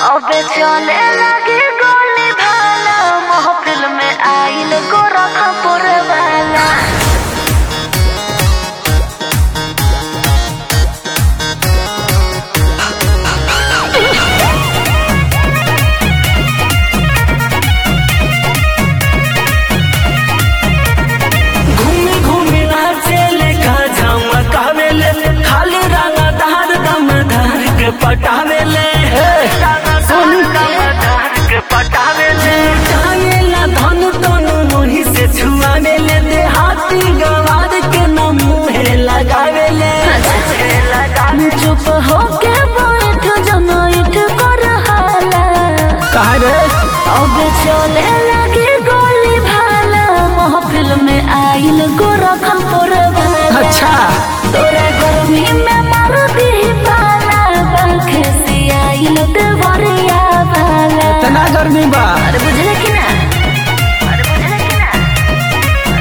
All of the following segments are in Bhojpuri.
अबे चले लगी गोली भाला महफिल में आइल गोरखपुर वाला घूमी घूमी नाचेले का झमकावेले खाली रंगा धार दम धार के पटावेले सोनू दमधार के पटावेले जानेला धन तनु मोही से छुआवेले देहाती गवार के न मुहे लगावेले चुप होके बैठ जमाइट कर हाला कहा रे अबे चले लगी गोली भाला महफिल में आइल गोरखपुर वाला अच्छा तोरा गर्मी में मार दी पाला पंखे से आइल देवरिया वाला तना गर्मी बा अरे बुझले कि ना अरे बुझले कि ना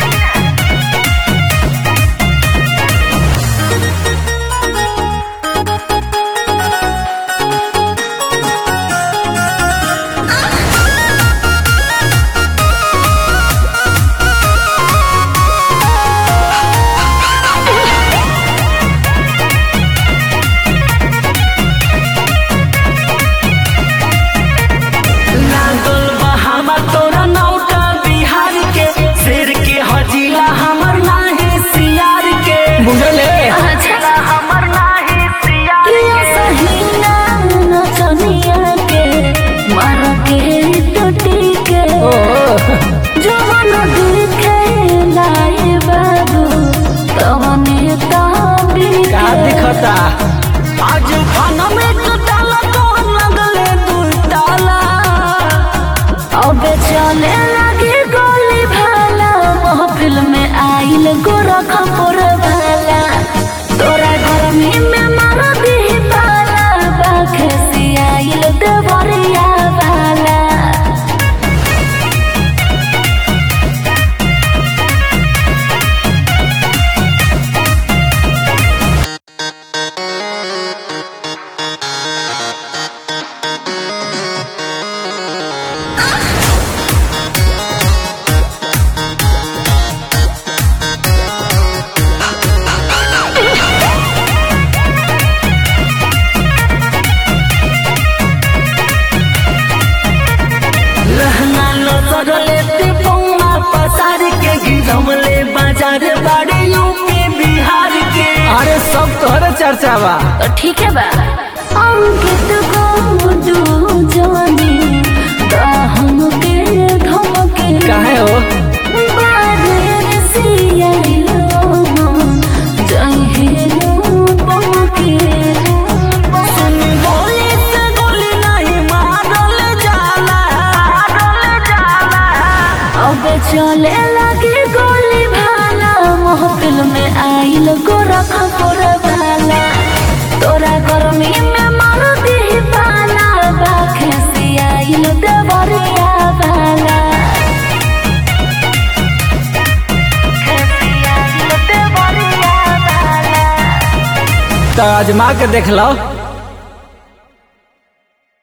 लागल बा हमर तोरा नौटा बिहार के शेर के हजीला हमर नाहे सियार के बुझले अच्छा हमर नाहे सियार किया सहीना नचनिया के मार के टूटी के जवन दिखे लाए बाबू तवने ताबी का दिखता आज खाना में कटाला कौन लगले दू ताला अबे चले लगी गोली भाला महफिल में आइल गोरखपुर वाला तोरा गर्मी में मार दी पाला बाखे से आइल देवरिया वाला रहना लो सरले ते पौना पसार के गिरमले बाजार बाड़े यूपी बिहार के अरे सब तोहरे चर्चा बा तो ठीक है बा अंकित गोडू जानी दाहम के धमके काहे हो बादल सियाइलो जहेलो पमके सुन गोली से गोली नहीं मारल जाला मारल जाला अब चले लगी गोली भाला महफिल में आइल गोरखपुर वाला तोरा गर्मी में मार दी पाला बाखे से आइल देवरिया वाला देवरिया वाला तो आजमा के देख लो